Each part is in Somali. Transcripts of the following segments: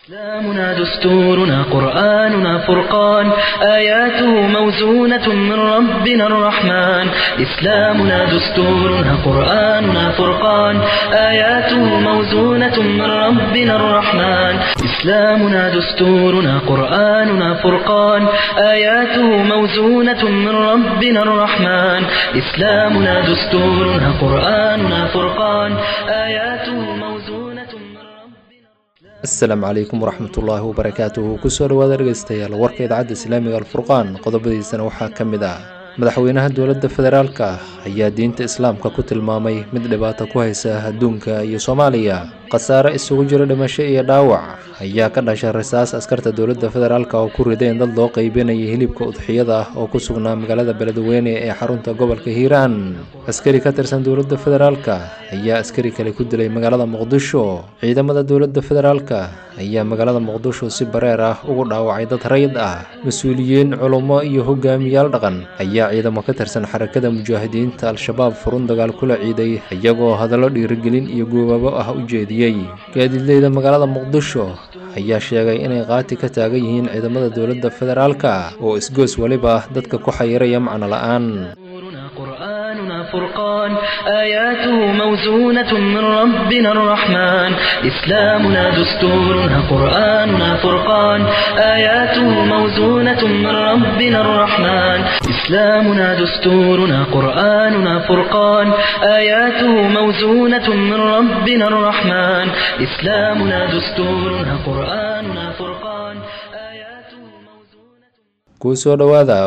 إسلامنا دستورنا قرآننا فرقان آياته موزونة من ربنا الرحمن إسلامنا دستورنا قرآننا فرقان آياته موزونة من ربنا الرحمن إسلامنا دستورنا قرآننا فرقان آياته موزونة من ربنا الرحمن إسلامنا دستورنا قرآننا فرقان آياته موزونة من ربنا asalaamu calaykum waraxmatullaahi wabarakaatuhu kusoo dhawaada dhegeystayaal warka idaacadda islaamiga alfurqaan qodobadiisana waxaa ka mid ah madaxweynaha dowladda federaalka ayaa diinta islaamka ku tilmaamay mid dhibaato ku haysa adduunka iyo soomaaliya khasaare isugu jiro dhimasho iyo dhaawac ayaa ka dhashay rasaas askarta dowladda federaalka oo ku rideen dad loo qeybinayay hilibka udxiyada ah oo ku sugnaa magaalada beledweyne ee xarunta gobolka hiiraan askari ka tirsan dowladda federaalka ayaa askari kale ku dilay magaalada muqdisho ciidamada dowladda federaalka ayaa magaalada muqdisho si bareer ah ugu dhaawacay dad rayid ah mas-uuliyiin culummo iyo hogaamiyaal dhaqan ayaa ciidamo ka tirsan xarakada mujaahidiinta al-shabaab furun dagaal kula ciiday iyagoo hadallo dhiirigelin iyo goobaabo ah u jeediyey gaadiidleyda magaalada muqdisho ayaa sheegay inay qaati ka taagan yihiin ciidamada dowladda federaalka oo isgoos weliba dadka ku xayiraya macno la-aan دستورنا قرآننا فرقان آياته موزونة من ربنا الرحمن إسلامنا دستورنا قرآننا فرقان آياته موزونة من ربنا الرحمن إسلامنا دستورنا قرآننا فرقان آياته موزونة من ربنا الرحمن إسلامنا دستورنا قرآننا فرقان آياته موزونة kusoo dhowaada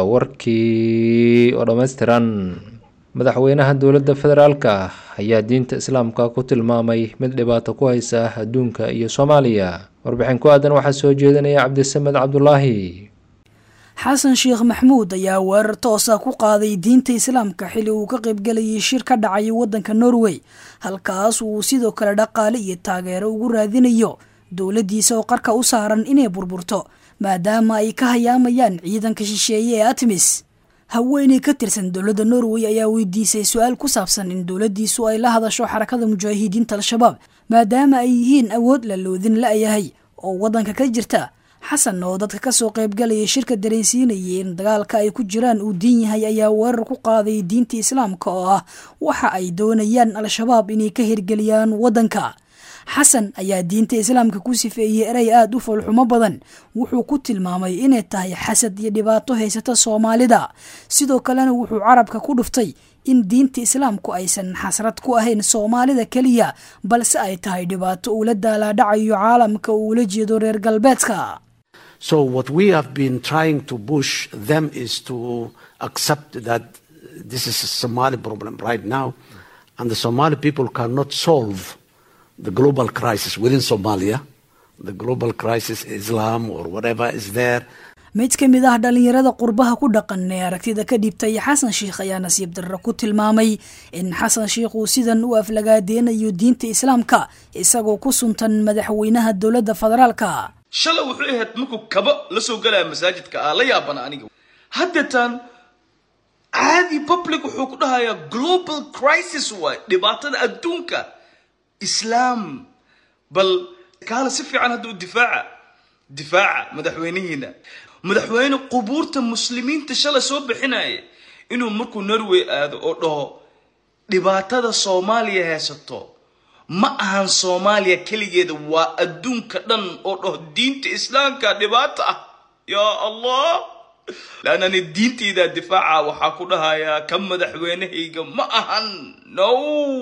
warkii oo dhammaystiran madaxweynaha dowladda federaalka ayaa diinta islaamka ku tilmaamay mid dhibaato ku haysa adduunka iyo soomaaliya warbixin ku aadan waxaa soo jeedinaya cabdisamed cabdulaahi xasan sheekh maxmuud ayaa weerar toosa ku qaaday diinta islaamka xilli uu ka qaybgelayay shir ka dhacay waddanka norway halkaas uu sidoo kale dhaqaale iyo taageero ugu raadinayo dowladdiisa oo qarka u saaran inay burburto maadaama ay ka hayaamayaan ciidanka shisheeye ee atmis haweeney ka tirsan dowladda norway ayaa weydiisay su-aal ku saabsan in dowladdiisu ay la hadasho xarakada mujaahidiinta al-shabaab maadaama ay yihiin awood la loodin la-yahay oo waddanka ka jirta xasan oo dadka kasoo qaybgalaya shirka dareensiinayay in dagaalka ay ku jiraan uu diin yahay ayaa weerar ku qaaday diinta islaamka oo ah waxa ay doonayaan al-shabaab inay ka hirgeliyaan waddanka xasan ayaa diinta islaamka ku sifeeyey erey aada u foolxumo badan wuxuu ku tilmaamay inay tahay xasad iyo dhibaato haysata soomaalida sidoo kalena wuxuu carabka ku dhuftay in diinta islaamku aysan xasrad ku ahayn soomaalida keliya balse ay tahay dhibaato uula daalaadhacayo caalamka uu ula jeedo reer galbeedka So what we have been trying to push them is to accept that this is a Somali problem right now, and the Somali people cannot solve the global crisis within Somalia, the global crisis, Islam or whatever is there. mid ka mid ah dhallinyarada qurbaha ku dhaqan ee aragtida ka dhibtay xasan sheikh ayaa nasiib darro ku tilmaamay in xasan sheikh uu sidan u aflagaadeynayo diinta islaamka isagoo ku suntan madaxweynaha dowladda federaalka shalay wuxuu ahayd markuu kaba la soo galaya masaajidka ah la yaabana aniga haddeetaan caadi public wuxuu ku dhahayaa global crisis waay dhibaatada adduunka islaam bal kaala si fiican hadda u difaaca difaaca madaxweynihiina madaxweyne qubuurta muslimiinta shalay soo bixinaya inuu markuu norway aado oo dhaho dhibaatada soomaaliya haysato ma ahan soomaaliya keligeeda waa adduunka dhan oo dhaho diinta islaamka dhibaato ah yaa allah laannani diintaydaa difaaca waxaa ku dhahayaa ka madaxweynehayga ma ahan no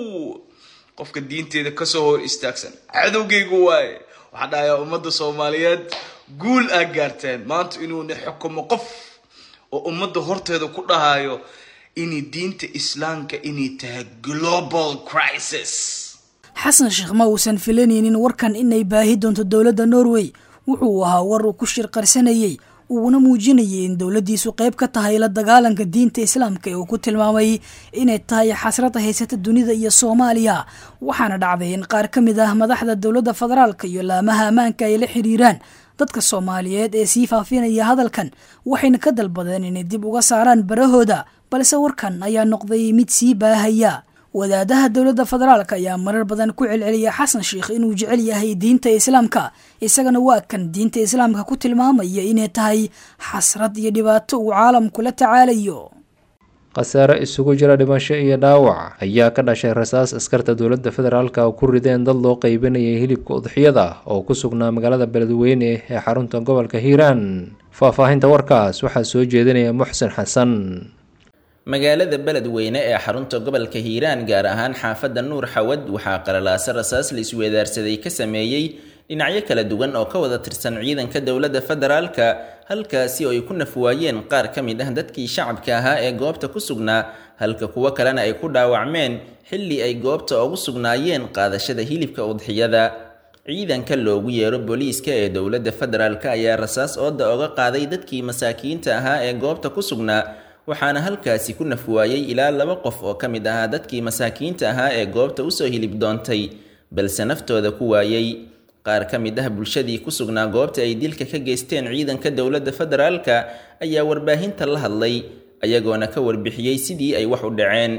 qofka diinteeda kasoo hor istaagsan cadowgaygu waaye waxaa dhahayaa ummadda soomaaliyeed guul aa gaarteen maanta inuuna xukumo qof oo ummadda horteeda ku dhahayo inay diinta islaamka inay tahay global crisis xasan sheekh ma uusan filanaynin warkan inay baahi doonto dowladda norway wuxuu ahaa war uu ku shirqarsanayey uuna muujinayay in dowladdiisu qayb ka tahay la dagaalanka diinta islaamka ee uu ku tilmaamay inay tahay xasrada haysata dunida iyo soomaaliya waxaana dhacday in qaar ka mid ah madaxda dowladda federaalka iyo laamaha ammaanka ay la xiriiraan dadka soomaaliyeed ee sii faafinaya hadalkan waxayna ka dalbadeen inay dib uga saaraan barahooda balse warkan ayaa noqday mid sii baahaya wadaadaha dowladda federaalk ayaa marar badan ku celceliya xasan sheikh inuu jecel yahay diinta islaamka isagana waa kan diinta islaamka ku tilmaamaya inay tahay xasrad iyo dhibaato uu caalamku la tacaalayo khasaare isugu jira dhimasho iyo dhaawac ayaa ka dhashay rasaas askarta dowladda federaalka oo ku rideen dad loo qeybinayay hilibka udxiyada oo ku sugnaa magaalada beledweyne ee xarunta gobolka hiiraan faahfaahinta warkaas waxaa soo jeedinaya muxsin xasan magaalada beledweyne ee xarunta gobolka hiiraan gaar ahaan xaafadda nuur xawad waxaa qalalaase rasaas la isweedaarsaday ka sameeyey dhinacyo kala duwan oo ka wada tirsan ciidanka dowladda federaalka halkaasi oo ay ku nafwaayeen qaar ka mid ah dadkii shacabka ahaa ee goobta ku sugnaa halka kuwo kalena ay ku dhaawacmeen xilli ay goobta ugu sugnaayeen qaadashada hilibka udxiyada ciidanka loogu yeero booliiska ee dowladda federaalk ayaa rasaas ooda oga qaaday dadkii masaakiinta ahaa ee goobta ku sugnaa waxaana halkaasi ku nafwaayey ilaa laba qof oo ka mid ahaa dadkii masaakiinta ahaa ee goobta usoo hilib doontay balse naftooda ku waayey qaar ka mid ah bulshadii ku sugnaa goobta ay dilka ka geysteen ciidanka dowladda federaalka ayaa warbaahinta la hadlay ayagoona ka warbixiyey sidii ay wax u dhaceen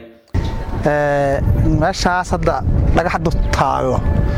meeshaas hadda dhagax dur taago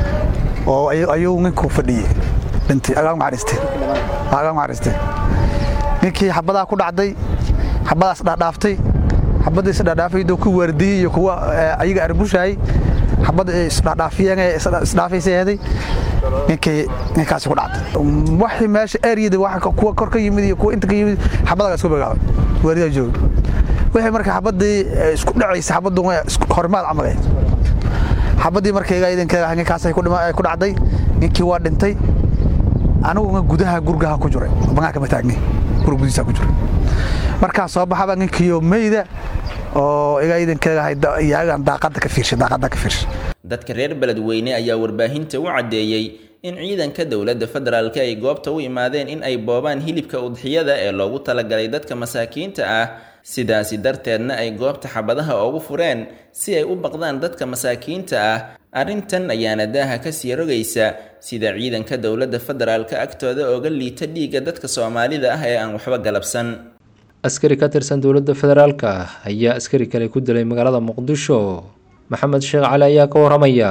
oo ayuu ninkuu fadhiyey dhintay agaag macariste agaag macariste ninkii xabadaa ku dhacday xabadaas dhaadhaaftay xabadda isdhaadhaafaydo ku waardiyey iyo kuwa ayaga arbushaayey xabadda isdhaadhaafiyeen isdhaafaysay heeday ninkii ninkaasi ku dhacday waxii meesha eryada waxa kuwa kor ka yimid iyo kuwa inta ka yimid xabadaga isku bigaabay waaridaa jooga wixii marka xabaddii isku dhacaysa xabaddu horimaad camal ahayd xabaddii markayga idankeeda ninkaas ay ku dhacday ninkii waa dhintay aniguna gudaha gurgaha ku jiray banaanka ma taagni gurga gudihiisa ku jiray markaa soo baxaba ninkiiyo meyda oo iga idankeeda iyagan daaqada ka fiirshay daaqada ka fiirshay dadka reer beledweyne ayaa warbaahinta u caddeeyey in ciidanka dowladda federaalk ay goobta u imaadeen in ay boobaan hilibka udxiyada ee loogu talagalay dadka masaakiinta ah sidaasi darteedna ay goobta xabadaha ugu fureen si ay u baqdaan dadka masaakiinta ah arrintan ayaana daaha kasii rogaysa sida ciidanka dowladda federaalka agtooda ooga liita dhiigga dadka soomaalida ah ee aan waxba galabsan askari ka tirsan dowladda federaalka ayaa askari kale ku dilay magaalada muqdisho maxamed sheekh cali ayaa ka waramaya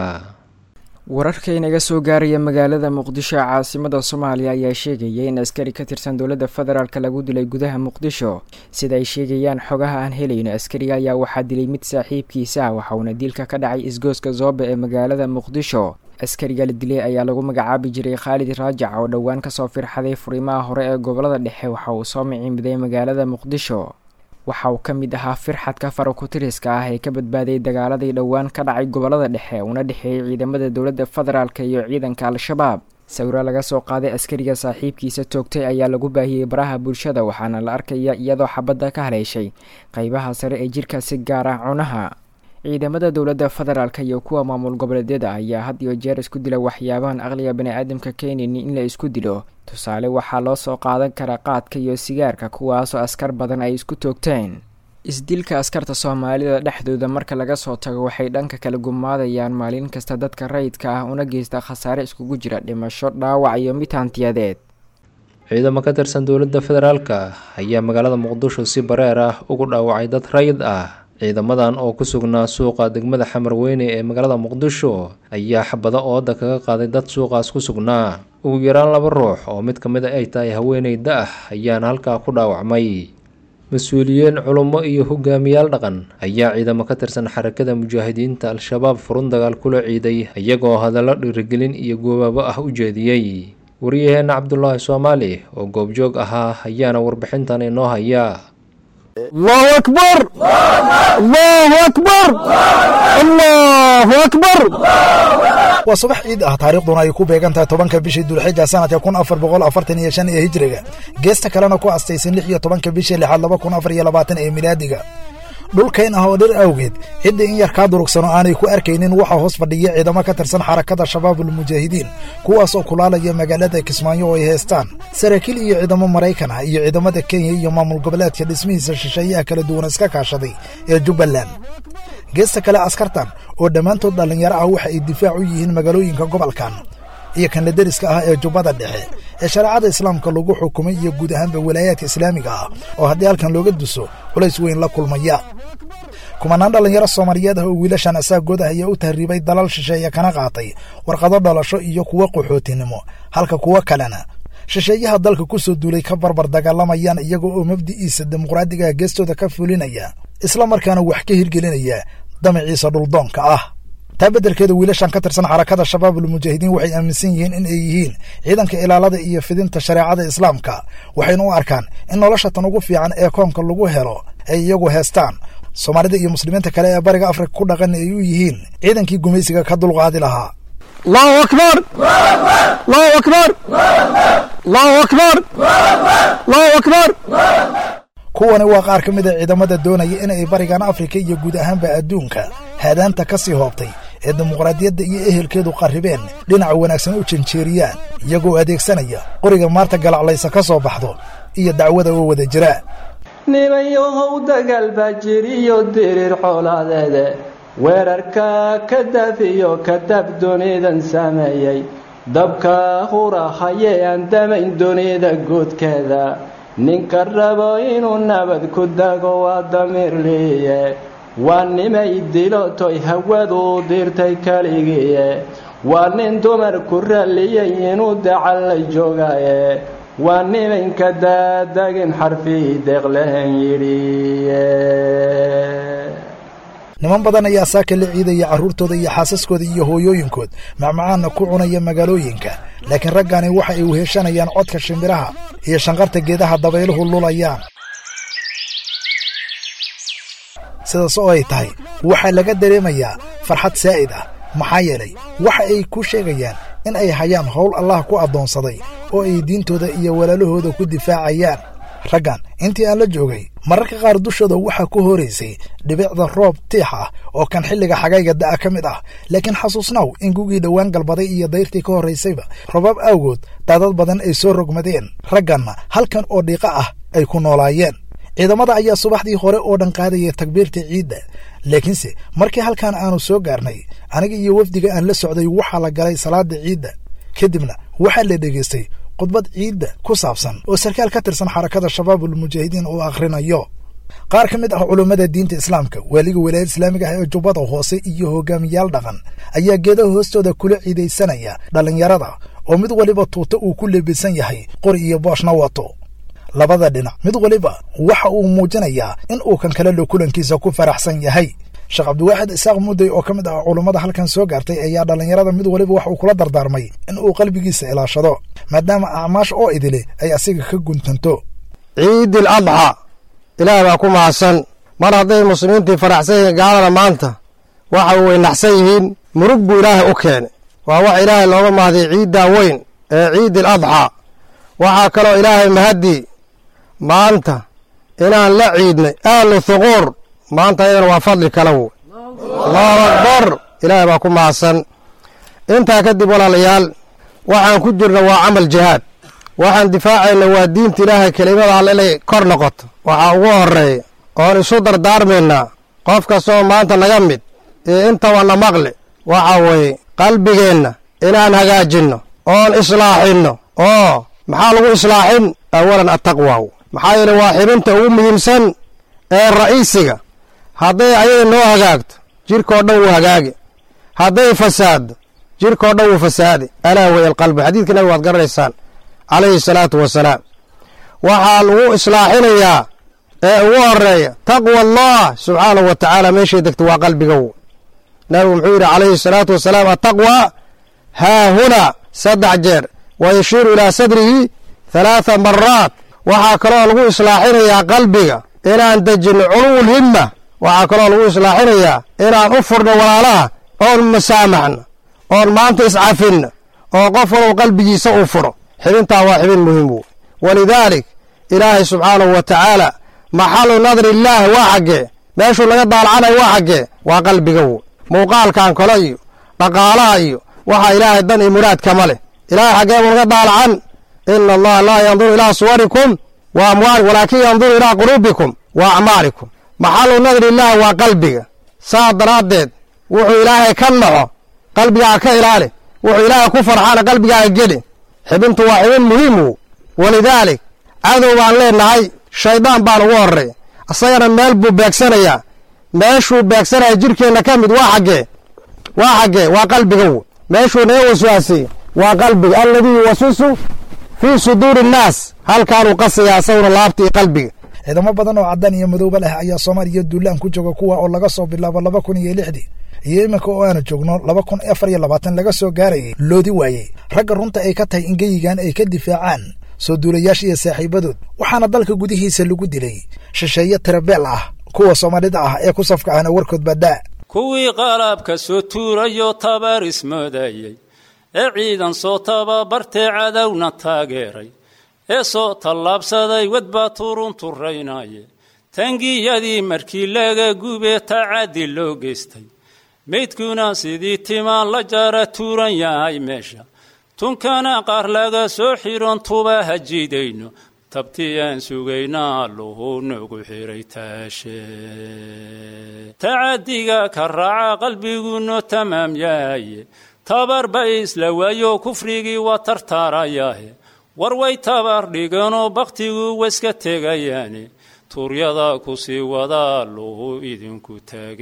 wararka inaga soo gaaraya magaalada muqdisho ee caasimada soomaaliya ayaa sheegaya in askari ka tirsan dowladda federaalk lagu dilay gudaha muqdisho sida ay sheegayaan xogaha aan helayno askariga ayaa waxaa dilay mid saaxiibkiisa ah waxauna dilka ka dhacay isgooska zoobe ee magaalada muqdisho askariga la dilay ayaa lagu magacaabi jiray khaalid raajac oo dhowaan kasoo firxaday furimaha hore ee gobolada dhexe waxa uu soo miciinbiday magaalada muqdisho waxa uu ka mid ahaa firxadka farakutiriska ah ee ka badbaaday dagaaladii dhowaan ka dhacay gobolada dhexe una dhexeeyay ciidamada dowladda federaalk iyo ciidanka al-shabaab sawiro laga soo qaaday askariga saaxiibkiisa toogtay ayaa lagu baahiyey baraha bulshada waxaana la arkaya iyadoo xabadda ka haleeshay qeybaha sare ee jirka si gaar ah cunaha ciidamada dowladda federaalk iyo kuwa maamul goboleedyada ayaa had iyo jeer isku dila waxyaabahan aqliga bani-aadamka keenayni in la isku dilo tusaale waxaa loo soo qaadan karaa qaadka iyo sigaarka kuwaasoo askar badan ay isku toogteen isdilka askarta soomaalida dhexdooda marka laga soo tago waxay dhanka kala gumaadayaan maalin kasta dadka rayidka ah una geysta khasaare iskugu jira dhimasho dhaawac iyo mid hantiyadeed ciidamo ka tirsan dowladda federaalka ayaa magaalada muqdisho si bareer ah ugu dhaawacay dad rayid ah ciidamadan oo ku sugnaa suuqa degmada xamarweyne ee magaalada muqdisho ayaa xabado ooda kaga qaaday dad suuqaas ku sugnaa ugu yaraan laba ruux oo mid ka mid a ay tahay haweeney da-ah ayaana halkaa ku dhaawacmay mas-uuliyiin culummo iyo hogaamiyaal dhaqan ayaa ciidamo ka tirsan xarakada mujaahidiinta al-shabaab furun dagaal kula ciiday iyagoo hadallo dhiirigelin iyo goobaabo ah u jeediyey waryaheena cabdulaahi soomaali oo goobjoog ahaa ayaana warbixintan inoo hayaa الله أكبر الله أكبر الله أكبر waa subax ciid ah taariikhduna ay ku beegan tahay tobanka bishii dulxija sanadka kun afar boqol afartan iyo shan ee hijriga geesta kalena ku astaysan lix iyo tobanka bishii lixaad laba kun afar iyo labaatan ee milaadiga dhulkayn ah oo dhir awgeed cidda in yar kaa durugsano aanay ku arkaynin waxaa hoos fadhiya ciidamo ka tirsan xarakada shabaabulmujaahidiin kuwaasoo kulaalaya magaalada kismaayo oo ay heestaan saraakiil iyo ciidamo maraykan ah iyo ciidamada kenya iyo maamul goboleedka dhismihiisa shisheeyaha kala duwan iska kaashaday ee jubbaland geesta kale askartan oo dhammaantood dhallinyaro ah waxa ay difaac u yihiin magaalooyinka gobolkan iyo kanla deriska ah ee jubbada dhexe ee shareecada islaamka lagu xukumay iyo guud ahaanba walaayaadka islaamiga ah oo haddii halkan looga duso culays weyn la kulmaya kumanaan dhallinyaro soomaaliyeed ah oo wiilashan asaagooda ayaa u tahriibay dalal shisheeye kana qaatay warqado dhalasho iyo kuwo qaxootinimo halka kuwo kalena shisheeyaha dalka ku soo duulay ka barbar dagaalamayaan iyaga oo mabdi'iisa dimuqraadigaha geestooda ka fulinaya isla markaana wax ka hirgelinaya damaciisa dhuldoonka ah taa beddelkeeda wiilashan ka tirsan xarakada shabaabul mujaahidiin waxay aaminsan yihiin in ay yihiin ciidanka ilaalada iyo fidinta shareecada islaamka waxayna u arkaan in nolosha tan ugu fiican ee koonka lagu helo ay iyagu heestaan soomaalida iyo muslimiinta kale ee bariga afrika ku dhaqan ay u yihiin ciidankii gumaysiga ka dulqaadi lahaa allahu akbar allahu akbar allahu akbar allahu akbar kuwani waa qaar ka mid a ciidamada doonaya inay barigan afrika iyo guud ahaanba adduunka haadaanta ka sii hoobtay ee dimuqraadiyadda iyo ehelkeedu qarribeen dhinaca wanaagsan u janjeeriyaan iyagoo adeegsanaya qoriga maarta galaclaysa ka soo baxdo iyo dacwada oo wada jira nimanyahow dagaal baa jiriyo diriir xoolaadeede weerarka ka dafiyo kadab dunidan sameeyey dabka hurahayee aan damayn dunida guudkeeda ninka rabo inuu nabad ku dago waa damiirliiye waa nimay dilotoy hawadu dirtay keligiiye waa nin dumar ku ralliyay inuu dacal la joogaye waa nimanka daadagin xarfii deeqlehen yidhiye niman badan ayaa saaka la ciidaya carruurtooda iyo xaasaskooda iyo hooyooyinkood macmacaanna ku cunaya magaalooyinka laakiin raggani waxa ay weheshanayaan codka shimbiraha iyo shanqarta geedaha dabayluhu lulayaan sidaas oo ay tahay waxaa laga dareemayaa farxad saa'id ah maxaa yeelay waxa ay ku sheegayaan in ay hayaan howl allah ku addoonsaday oo ay diintooda iyo walaalahooda ku difaacayaan raggan intii aan la joogay mararka qaar dushooda waxaa ku horaysay dhibicda roob tiix ah oo kan xilliga xagayga da'a ka mid ah laakiin xasuusnaw in gugii dhowaan galbaday iyo dayrtii ka horraysayba robaab awgood daadad badan ay soo rogmadeen ragganna halkan oo dhiiqa ah ay ku noolaayeen ciidamada ayaa subaxdii hore oo dhan qaadaya takbiirta ciidda laakiinse markii halkan aanu soo gaarnay aniga iyo wafdiga aan la socday waxaa la galay salaada ciidda kadibna waxaa la dhegaystay khudbad ciidda ku saabsan oo sarkaal ka tirsan xarakada shabaabul mujaahidiin uu akhrinayo qaar ka mid ah culummada diinta islaamka waaliga walaayad islaamiga ah ee jubbada hoose iyo hogaamiyaal dhaqan ayaa geedaha hoostooda kula ciidaysanaya dhallinyarada oo mid waliba tuuta uu ku leebisan yahay qori iyo booshna wato labada dhinac mid waliba waxa uu muujinayaa in uu kan kale lo kulankiisa ku faraxsan yahay sheekh cabdiwaaxid isaaq mudday oo ka mid ah culummada halkan soo gaartay ayaa dhallinyarada mid waliba wax uu kula dardaarmay in uu qalbigiisa ilaashado maadaama acmaash oo idile ay asiga ka guntanto ciidil adxa ilaah baa ku mahadsan mar hadday muslimiintii faraxsan yihiin gaalada maanta waxa way naxsan yihiin murug buu ilaahay u keenay waa wax ilaahay looga mahday ciiddaa weyn ee ciidil adxa waxaa kaloo ilaahay mahadii maanta inaan la ciidnay ahlu thuquur maanta ayadana waa fadli kale wey allahu akbar ilaahay baa ku mahadsan intaa kadib walaalayaal waxaan ku jirna waa camal jihaad waxaan difaacayna waa diinta ilaahay kelimada alle inay kor noqoto waxaa ugu horreeya oon isu dardaarmaynaa qof kastoo maanta naga mid iyo intaba na maqli waxa weeye qalbigeenna inaan hagaajinno oon islaaxinno oo maxaa lagu islaaxin awalan attaqwaaw maxaa yeele waa xibinta ugu muhiimsan ee ra'iisiga hadday ayada noo hagaagto jirkoo dhan wuu hagaagi hadday fasaaddo jirkoo dhan wuu fasaadi alaa way alqalbi xadiidka nabiga waad garanaysaan calayhi salaatu wasalaam waxaa lagu islaaxinayaa ee ugu horeeya taqwa allah subxaanahu wa tacaala meeshay degto waa qalbiga w nabigu muxuu yidhi calayhi salaatu wasalaam attaqwa haa hunaa saddex jeer wa yashiiru ilaa sadrihi halaatha maraat waxaa kaloo lagu islaaxinayaa qalbiga inaan dejinno culuwul himma waxaa kaloo lagu islaaxinayaa inaan u furno walaalaha oon masaamaxno oon maanta iscafinno oo qof walow qalbigiisa uu furo xibintaa waa xibin muhiim wey walidaalik ilaahay subxaanahu wa tacaala maxalu nadri illaah waa xaggee meeshuu laga daalacanayo waa xaggee waa qalbiga wey muuqaalkan kale iyo dhaqaalaha iyo waxaa ilaahay dan iyo muraad kama leh ilaahay xaggee buu laga daalacan ina allaha laa yanduru ilaa suwarikum wa amwaalikum walaakin yanduru ilaa quluubikum wa acmaalikum maxalu nadri illaah waa qalbiga saa daraaddeed wuxuu ilaahay ka naxo qalbigaaga ka ilaali wuxuu ilaahay ku farxaana qalbigaaga geli xibintu waa xibin muhiim wo walidaalik cadow baan leenahay shayddaan baan ugu horray isagana meel buu beegsanayaa meeshuu beegsanaya jirkeenna ka mid waa xaggee waa xaggee waa qalbiga w meeshuu naga waswaasay waa qalbiga alladii yuwaswisu fii suduuri innaas halkaanuu qasayaa asaguna laabta iyo qalbiga ciidamo badan oo caddaan iyo madooba leh ayaa soomaaliya duulaan ku jooga kuwa oo laga soo bilaabo laba kun iyo lixdii iyo iminka oo aanu joogno laba kun afar iyo labaatan laga soo gaarayay loodi waayey ragga runta ay ka tahay in geyigan ay ka difaacaan soo duulayaasha iyo saaxiibadood waxaana dalka gudihiisa lagu dilay shisheeye tirabeel ah kuwa soomaalida ah ee ku safka ahna warkood badhaa kuwii qalabka soo tuurayoo tabar ismoodayey ee ciidan soo tababartee cadowna taageeray ee soo tallaabsaday wadbaa turun turraynaye tangiyadii markii laga gubee tacaddi loo geystay meydkuna sidii timaan la jara tuuran yahay meesha tunkana qaar laga soo xidhon tuba hajiidayno tabtii aan sugaynaa alluhu nagu xiray taashe tacaddiga ka raaca qalbiguno tamaam yahaye tabarba isla waayo kufrigii waa tartaarayahe war way tabar dhiganoo bakhtigu waiska tegayaane tuuryada ku sii wadaa alluhu idinku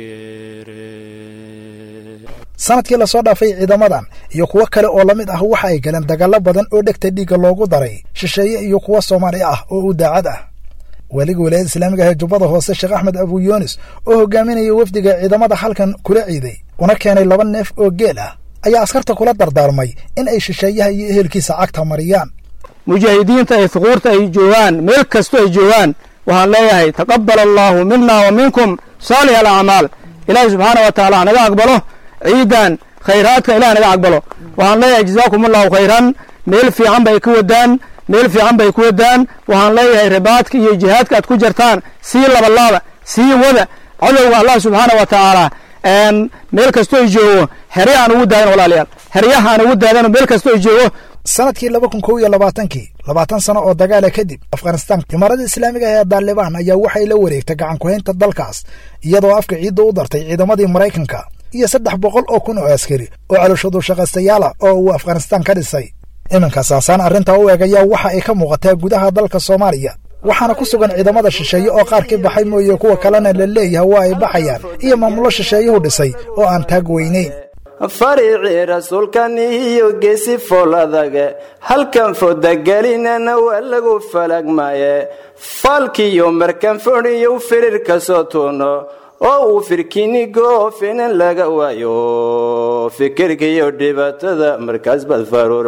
taageere sanadkii lasoo dhaafay ciidamadan iyo kuwo kale oo la mid ah waxa ay galeen dagaallo badan oo dhegta dhiigga loogu daray shisheeye iyo kuwo soomaali ah oo u daacad ah waaliga wilaayada islaamiga ah ee jubbada hoose sheekh axmed abu yuunis oo hogaaminaya wafdiga ciidamada halkan kula ciiday una keenay laba neef oo geel ah ayaa askarta kula dardaarmay in ay shisheeyaha iyo ehelkiisa cagta mariyaan mujaahidiinta ay fuquurta ay joogaan meel kasto ay joogaan waxaan leeyahay taqabal allaahu mina wa minkum saalix alacmaal ilaahay subxaana wa tacaala hanaga aqbalo ciidan khayraadka ilah naga aqbalo waxaan leeyahay jazaakum allahu khayran meel fiican bay ku wadaan meel fiican bay ku wadaan waxaan leeyahay ribaadka iyo jihaadka aad ku jartaan sii labalaaba sii wada cadowga allah subxaana wa tacaala meel kastoo ay joogo herya aan ugu daadan walaalayaal heryaha aan ugu daadano meel kastoo ay joogo sanadkii laba kun kow iyo labaatankii labaatan sano oo dagaala kadib afghanistaan imaarada islaamiga ah ee daalibaan ayaa waxay la wareegtay gacan ku-haynta dalkaas iyadoo afka ciidda u dartay ciidamadii maraykanka iyo saddex boqol oo kun oo askari oo calooshadu shaqaystayaala oo uu afghanistaan ka dhisay iminka saasaan arrintaa u eg ayaa waxa ay ka muuqataa gudaha dalka soomaaliya waxaana ku sugan ciidamada shisheeye oo qaar ka baxay mooye kuwa kalena la leeyahay waa ay baxayaan iyo maamulo shisheeyuhu dhisay oo aan taag weynayn fariicii rasuulkan iyo geesi fool adage halkan fodagelinana waa lagu falagmaye faalkiyo markan fodhiyo firir ka soo tuuno oo uu firkinigo finan laga waayo fikirkiyo dhibaatada markaas baad faruur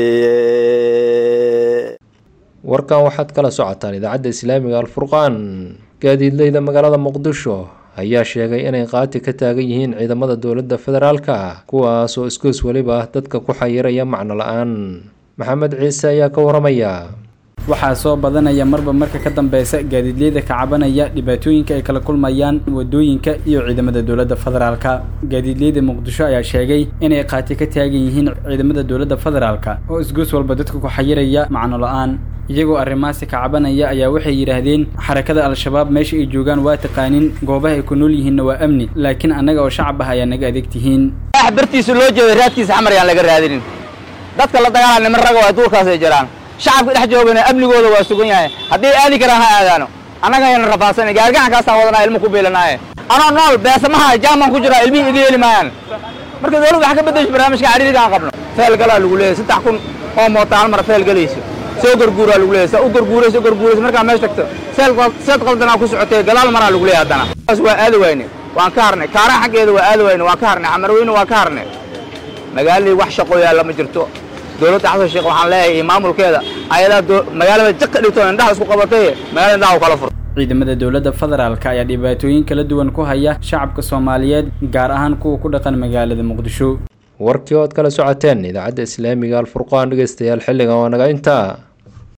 cuniye warkan waxaad kala socotaan idaacadda islaamiga alfurqaan gaadiidleyda magaalada muqdisho ayaa sheegay inay qaati ka taagan yihiin ciidamada dowladda federaalka kuwaas oo isgoos weliba dadka ku xayiraya macno la-aan maxamed ciise ayaa ka waramaya waxaa soo badanaya marba marka ka dambeysa gaadiidleyda ka cabanaya dhibaatooyinka ay kala kulmayaan wadooyinka iyo ciidamada dowladda federaalka gaadiidleyda muqdisho ayaa sheegay inay qaati ka taagan yihiin ciidamada dowladda federaalka oo isgoos walba dadka ku xayiraya macno la-aan iyagoo arrimahaasi ka cabanaya ayaa waxay yidhaahdeen xarakada al-shabaab meesha ay joogaan waa taqaanin goobaha ay ku nool yihiinna waa amni laakiin annaga oo shacab ah ayaa naga adeeg tihiin wax bartiisa loo jeedo raadkiisa xamar yaan laga raadinin dadka la dagaalaa niman raga waa duurkaasay jiraan shacabka dhex joogana amnigooda waa sugan yahay hadday aadi karaan ha aadaano annaga ayna rafaadsanay gaargacankaasaan wadanaa ilmo ku biilanaaye anoo nool beesamaha jaaman ku jiraa ilmihii iga heli maayaan marka dowladda waxa ka beddesha barnaamijka cariiriga aan qabno feelgalaa lagu leeyahay saddex kun oo moota hal mar feel galayso soo garguuraa lagu leeyahay saa u garguurayso garguurayso markaa meesha tagto seel seed qaldanaa ku socotay gadaal maraa lagu leeyahay haddana taas waa aadi wayne waan ka harnay kaaraha xaggeeda waa aadi wayne waan ka harnay xamarweyne waan ka harnay magaaladii wax shaqo yaalla ma jirto dowladda xasan sheekh waxaan leeyahay iyo maamulkeeda ayadaa magaalada jak ka dhigto indhaha isku qabatay magaalada indhaha u kala fur ciidamada dowladda federaalka ayaa dhibaatooyin kala duwan ku haya shacabka soomaaliyeed gaar ahaan kuwa ku dhaqan magaalada muqdisho warkii ood kala socoteen idaacadda islaamiga alfurqaan dhegeystayaal xilligan waa naga intaa